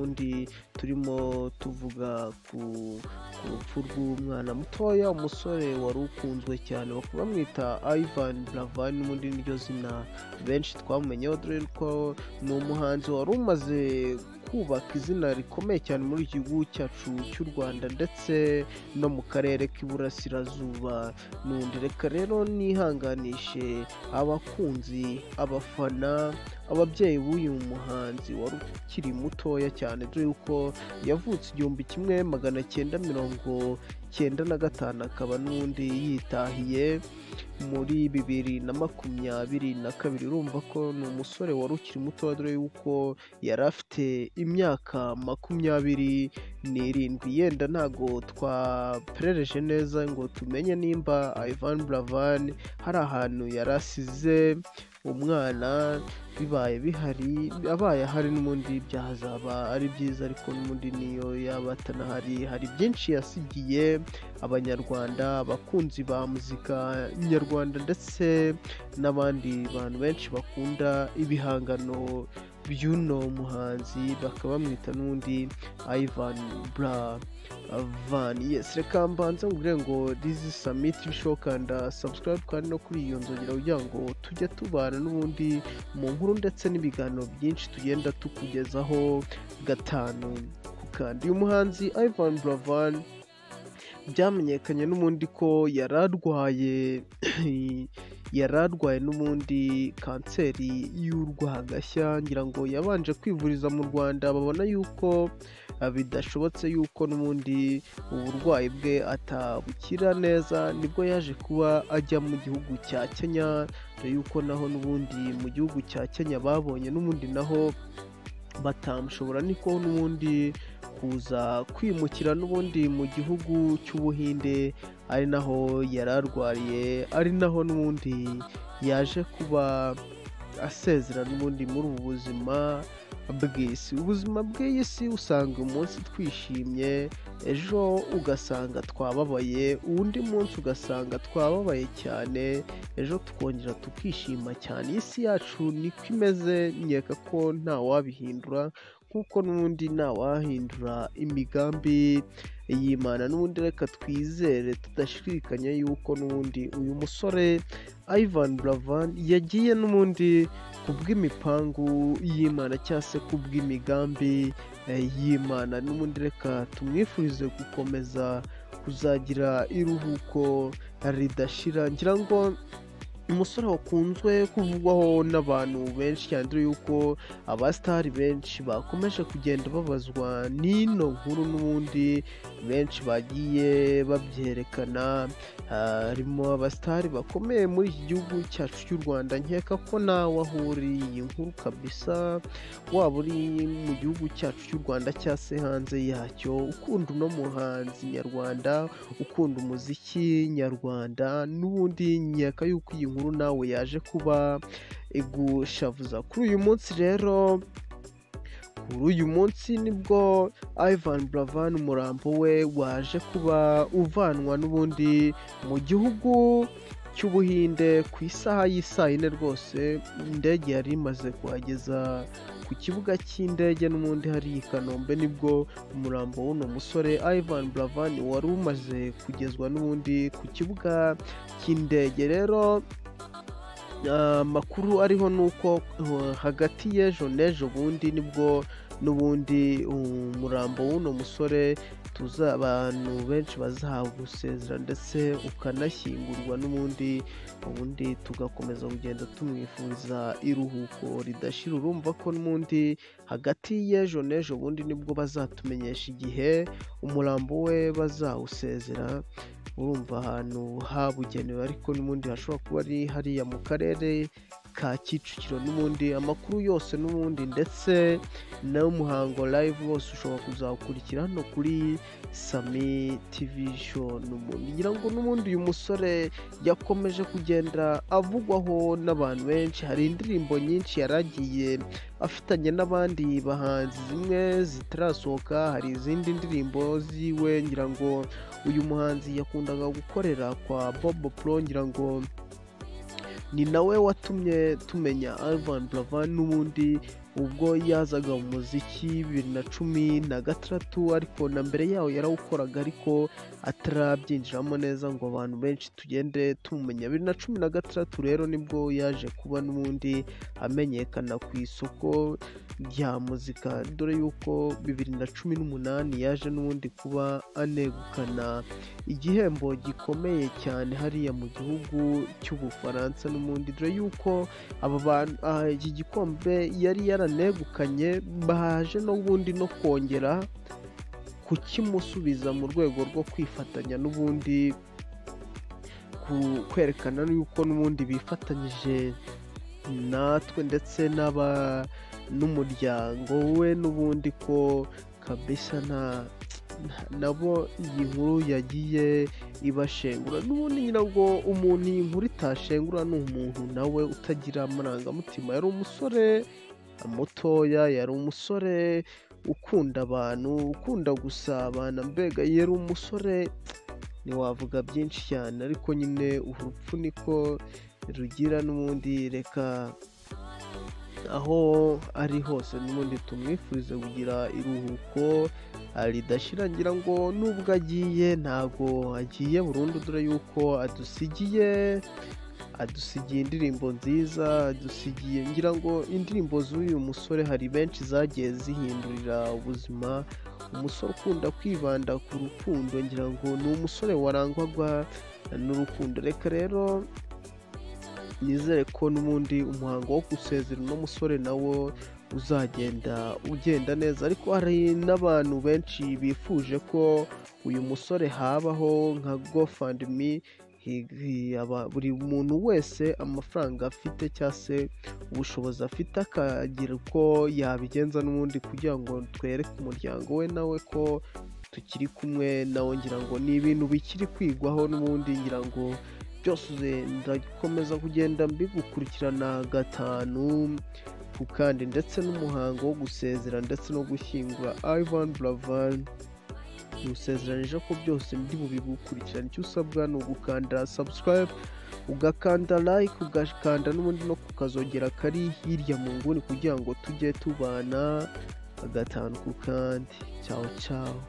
ubundi turimo tuvuga ku ku rupfu rw'umwana mutoya umusore wari ukunzwe cyane bakaba bamwita Ivan Buravan n'ubundi niryo zina benshi twamumenyeho dore ko ni umuhanzi wari umaze kubaka izina rikomeye cyane muri iki gihugu cyacu cy'u Rwanda ndetse no mu karere k'iburasirazuba n'undi reka rero nihanganishe abakunzi abafana ababyeyi b'uyu muhanzi wari ukiri mutoya cyane dore yuko yavutse igihumbi kimwe magana cyenda mirongo cyenda na gatanu akaba n'ubundi yitahiye muri bibiri na makumyabiri na kabiri urumva ko ni umusore wari ukiri muto dore yuko yari afite imyaka makumyabiri n'irindwi yenda ntago twaperereje neza ngo tumenye nimba Ivan Buravan hari ahantu yari asize umwana bibaye bihari abaye ahari n'ubundi byazaba ari byiza ariko n'ubundi niyo yaba atanahari hari byinshi yasigiye abanyarwanda abakunzi ba muzika nyarwanda ndetse n'abandi bantu benshi bakunda ibihangano by'uno muhanzi bakaba bamwita n'undi Ivan Buravan yes reka mbanza nkubwire ngo this is Summit Shokanda subscribe kandi no kuri iyo nzogera kugira ngo tujye tubana n'ubundi mu nkuru ndetse n'ibiganiro byinshi tugenda tukugezaho gatanu ku kandi uyu muhanzi Ivan Buravan byamenyekanye n'ubundi ko yari arwaye yari arwaye n'ubundi kanseri y'urwagashya ngira ngo yabanje kwivuriza mu rwanda babona yuko bidashobotse yuko n'ubundi uburwayi bwe atabukira neza nibwo yaje kuba ajya mu gihugu cya kenya dore yuko naho n'ubundi mu gihugu cya kenya babonye n'ubundi naho batamushobora niko n'ubundi kuza kwimukira n'ubundi mu gihugu cy'ubuhinde ari naho yari arwariye ari naho n'ubundi yaje kuba asezera n'ubundi muri ubu buzima bw'isi ubuzima bw'isi usanga umunsi twishimye ejo ugasanga twababaye undi munsi ugasanga twababaye cyane ejo tukongera tukishima cyane isi yacu niko imeze nkeka ko ntawabihindura kuko n'ubundi ntawahindura imigambi y'imana n'ubundi reka twizere tudashidikanya yuko n'ubundi uyu musore Ivan Buravan yagiye n'ubundi ku bw'imipangu y'imana cyangwa se ku bw'imigambi y'imana n'ubundi reka tumwifurize gukomeza kuzagira iruhuko ridashira ngira ngo umusore wakunzwe kuvugwaho n'abantu benshi cyane yuko abasitari benshi bakomeje kugenda babazwa n'ino nkuru n'ubundi benshi bagiye babyerekana harimo abasitari bakomeye muri iki gihugu cyacu cy'u rwanda nkeka ko nawe aho uri iyi nkuru kabisa waba uri mu gihugu cyacu cy'u rwanda cyangwa se hanze yacyo ukunda uno muhanzi nyarwanda ukunda umuziki nyarwanda n'ubundi nkeka yuko iyi nkuru inkuru nawe yaje kuba igushavuza kuri uyu munsi rero kuri uyu munsi nibwo Ivan Buravan umurambo we waje kuba uvanwa n'ubundi mu gihugu cy'ubuhinde ku isaha y'isaa yine rwose indege yari imaze kuhageza ku kibuga cy'indege n'ubundi hari i kanombe nibwo umurambo w'uno musore Ivan Buravan wari umaze kugezwa n'ubundi ku kibuga cy'indege rero amakuru ariho ni uko hagati y'ejo n'ejo bundi nibwo n'ubundi umurambo w'uno musore tuza abantu benshi bazahabwa gusezera ndetse ukanashyingurwa n'ubundi ubundi tugakomeza kugenda tumwifuriza iruhuko ridashira urumva ko n'ubundi hagati y'ejo n'ejo bundi nibwo bazatumenyesha igihe umurambo we bazawusezera urumva ahantu habugenewe ariko n'ubundi hashobora kuba ari hariya mu karere ka kicukiro n'ubundi amakuru yose n'ubundi ndetse n'umuhango live wose ushobora kuzawukurikira hano kuri sami tivi show n'ubundi ngira ngo n'ubundi uyu musore yakomeje kugenda avugwaho n'abantu benshi hari indirimbo nyinshi yaragiye afitanye n'abandi bahanzi zimwe zitarasohoka hari izindi ndirimbo ziwe ngira ngo uyu muhanzi yakundaga gukorera kwa bobo pro ngira ngo ni nawe watumye tumenya Ivan Buravan n'ubundi ubwo yazaga mu muziki bibiri na cumi na gatandatu ariko na mbere yaho yarawukoraga ariko atarabyinjiramo neza ngo abantu benshi tugende tumumenya bibiri na cumi na gatandatu rero nibwo yaje kuba n'ubundi amenyekana ku isoko rya muzika dore yuko bibiri na cumi n'umunani yaje n'ubundi kuba anegukana igihembo gikomeye cyane hariya mu gihugu cy'ubufaransa n'ubundi dore yuko aba bantu aha, iki gikombe yari yaranegukanye baje n'ubundi no kongera kukimusubiza mu rwego rwo kwifatanya n'ubundi ku- kwerekana yuko n'ubundi bifatanyije natwe ndetse n'aba n'umuryango we n'ubundi ko kabisa nta nabo iyi nkuru yagiye ibashengura n'ubundi nyirabwo umuntu iyi nkuru itashengura ni umuntu nawe utagira amarangamutima yari umusore mutoya yari umusore ukunda abantu ukunda gusabana mbega yari umusore ntiwavuga byinshi cyane ariko nyine urupfu niko rugira n'ubundi reka aho ari hose n'ubundi tumwifurize kugira iruhuko ridashira ngo nubwo agiye ntabwo agiye burundu dore yuko adusigiye adusigiye indirimbo nziza adusigiye ngira ngo indirimbo z'uyu musore hari benshi zagiye zihindurira ubuzima umusore ukunda kwibanda ku rukundo ngira ngo ni umusore warangwaga n'urukundo reka rero nizere ko n'ubundi umuhango wo gusezera uno musore nawo uzagenda ugenda neza ariko hari n'abantu benshi bifuje ko uyu musore habaho nka gofandimi buri muntu wese amafaranga afite cyangwa se ubushobozi afite akagira uko yabigenza n'ubundi kugira ngo twereke umuryango we nawe ko tukiri kumwe nawe ngira ngo ni ibintu bikiri kwigwaho n'ubundi ngira ngo byose ndakomeza kugenda mbigukurikirana gatanu ku kandi ndetse n'umuhango wo gusezera ndetse no gushyingura Ivan Buravan ntusezeranije ko byose ndi bubigukurikirana icyo usabwa ni ugukanda subscribe ugakanda like ugakanda n'ubundi no ku kazogera kari hirya mu nguni kugira ngo tujye tubana gatanu ku kandi cyawe cyawe